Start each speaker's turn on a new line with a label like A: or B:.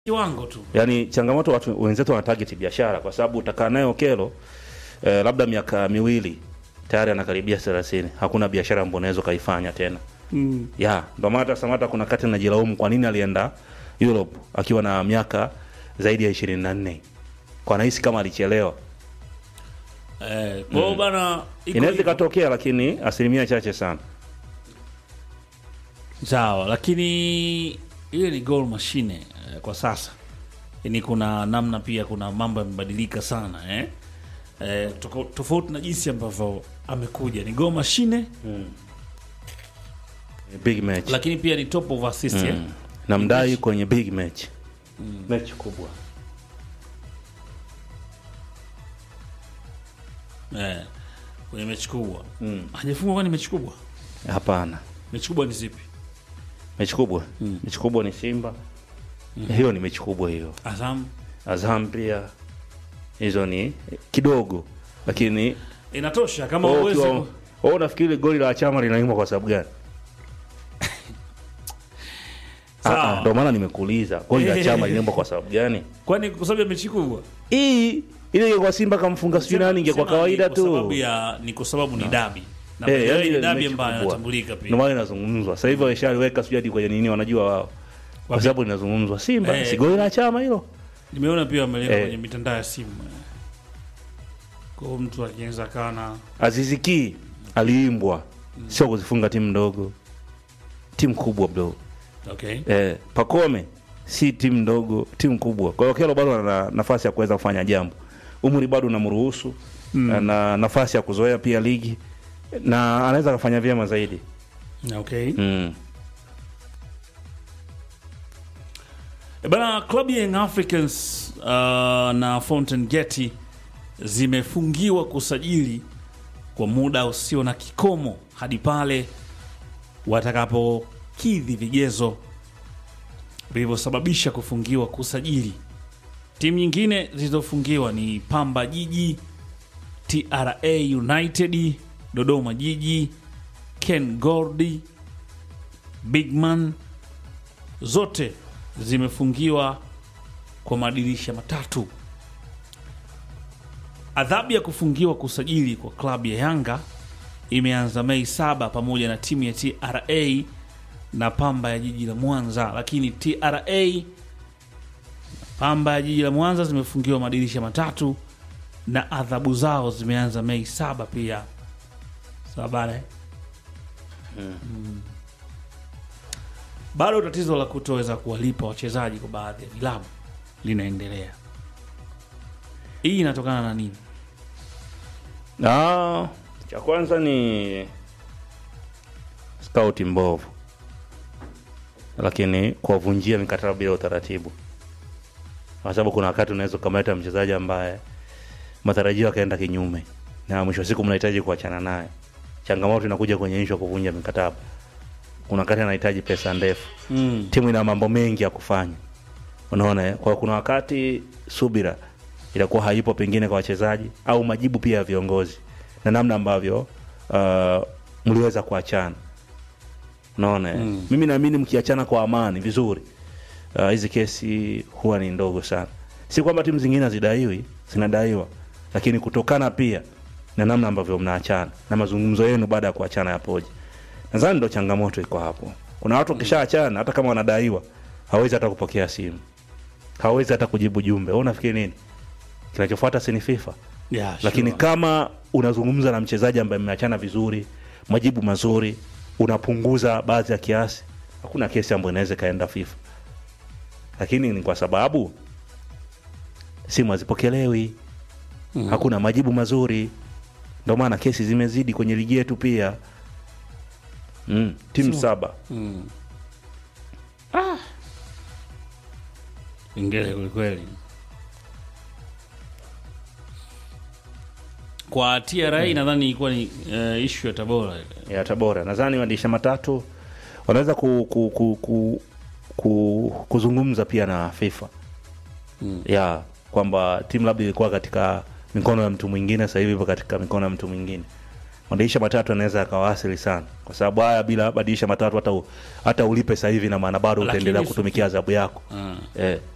A: kiwango tu
B: Yaani changamoto watu wenzetu wana target biashara kwa sababu utakaa naye Okelo eh, labda miaka miwili tayari anakaribia 30. Hakuna biashara ambayo unaweza kaifanya tena.
A: mm.
B: Ya, ndio maana hata Samata kuna kati najilaumu kwa nini alienda Europe akiwa na miaka zaidi ya 24. Kwa nahisi kama alichelewa.
A: eh, kwa hiyo bana iko
B: Inaweza
A: hivyo.
B: ikatokea lakini asilimia chache sana.
A: sawa lakini ile ni goal machine eh, kwa sasa ni kuna namna pia kuna mambo yamebadilika sana eh? Eh, toko- tofauti na jinsi ambavyo amekuja ni goal machine
B: Big match.
A: lakini pia ni top of assist eh?
B: Mm. Na mdai kwenye big match. Mechi kubwa.
A: Eh, kwenye mechi kubwa
B: Mm.
A: hajafungwa kwani mechi kubwa
B: Hapana.
A: mechi kubwa ni zipi
B: Mechi kubwa. Mechi kubwa ni Simba. Hiyo ni mechi kubwa hiyo.
A: Azam
B: Azam pia hizo ni kidogo lakini
A: inatosha kama
B: wewe
A: uweze
B: ukiwa-
A: ku-
B: wewe unafikiri goli la chama linaimwa kwa sababu gani?
A: Sawa.
B: Ah, ah, Ndio maana nimekuuliza goli la chama linaimwa kwa sababu gani?
A: kwani kwa sababu ya mechi kubwa
B: Hii ile ingekuwa Simba kamfunga sijui nani ingekuwa
A: Sema
B: kawaida
A: ni kwa sababu
B: tu.
A: ya ni kwa sababu ni dabi na
B: Eh,
A: hey,
B: yaani
A: ni
B: ile
A: dabi
B: mechi
A: ambayo
B: kubwa.
A: inatambulika
B: Ndio
A: pia
B: maana inazungumzwa. Sasa hivi wameshaliweka sijui hadi kwenye nini wanajua wao. Kwa
A: Wapi?
B: sababu linazungumzwa Simba
A: Eh.
B: si goli la chama hilo.
A: nimeona pia wameleka
B: Eh.
A: kwenye mitandao ya simu eh. kwa hiyo mtu akianza kaa na
B: Aziziki aliimbwa sio kuzifunga timu ndogo. Timu kubwa bro.
A: okay
B: Eh, Pakome si timu ndogo, timu kubwa. Kwa hiyo Kelo bado ana nafasi ya kuweza kufanya jambo. Umri bado unamruhusu
A: Mm.
B: ana nafasi ya kuzoea pia ligi na anaweza kufanya vyema zaidi.
A: okay
B: Mm.
A: E bana klabu ya Young Africans uh, na Fountain Gate zimefungiwa kusajili kwa muda usio na kikomo hadi pale watakapokidhi vigezo vilivyosababisha kufungiwa kusajili. Timu nyingine zilizofungiwa ni Pamba Jiji, TRA United, Dodoma Jiji, Ken Gordi, Bigman zote zimefungiwa kwa madirisha matatu. Adhabu ya kufungiwa kusajili kwa klabu ya Yanga imeanza Mei saba pamoja na timu ya TRA na Pamba ya jiji la Mwanza, lakini TRA na Pamba ya jiji la Mwanza zimefungiwa madirisha matatu na adhabu zao zimeanza Mei saba pia. Sawa bana eh? Mm. Bado tatizo la kutoweza kuwalipa wachezaji kwa baadhi ya vilabu linaendelea. Hii inatokana na nini?
B: Ah, cha kwanza ni scout mbovu, lakini kuwavunjia mikataba bila utaratibu, kwa sababu kuna wakati unaweza ukamleta mchezaji ambaye matarajio yakaenda kinyume, na mwisho wa siku mnahitaji kuachana naye. Changamoto inakuja kwenye ishu ya kuvunja mikataba. Kuna wakati anahitaji pesa ndefu,
A: Mm.
B: timu ina mambo mengi ya kufanya, unaona eh? Kwa kuna wakati subira inakuwa haipo pengine kwa wachezaji au majibu pia ya viongozi na namna ambavyo uh, mliweza kuachana unaona eh?
A: Mm.
B: mimi naamini mkiachana kwa amani vizuri uh, hizi kesi huwa ni ndogo sana si kwamba timu zingine hazidaiwi zinadaiwa lakini kutokana pia na namna ambavyo mnaachana na mazungumzo yenu baada ya kuachana yapoje nadhani ndo changamoto iko hapo kuna watu wakishaachana hata kama wanadaiwa hawezi hata kupokea simu hawezi hata kujibu jumbe Wewe unafikiri nini kinachofuata si ni fifa
A: Yeah,
B: lakini
A: sure.
B: kama unazungumza na mchezaji ambaye mmeachana vizuri majibu mazuri unapunguza baadhi ya kiasi hakuna kesi ambayo inaweza ikaenda fifa lakini ni kwa sababu simu hazipokelewi
A: Mhm.
B: hakuna majibu mazuri ndio maana kesi zimezidi kwenye ligi yetu pia mm, timu
A: Simu-
B: saba
A: Mm. Ah. Ingele kwelikweli. Kwa TRA nadhani ilikuwa ni uh, ishu ya Tabora ile.
B: ya tabora nadhani madirisha matatu wanaweza ku, ku, ku, ku, ku, kuzungumza pia na fifa
A: Mm.
B: ya kwamba timu labda ilikuwa katika mikono ya mtu mwingine sasa hivi ipo katika mikono ya mtu mwingine madirisha matatu anaweza yakawasili sana kwa sababu haya bila madirisha matatu hata, u- hata ulipe sasa hivi na maana bado
A: Lakini
B: utaendelea
A: si-
B: kutumikia adhabu yako
A: Ah.
B: eh.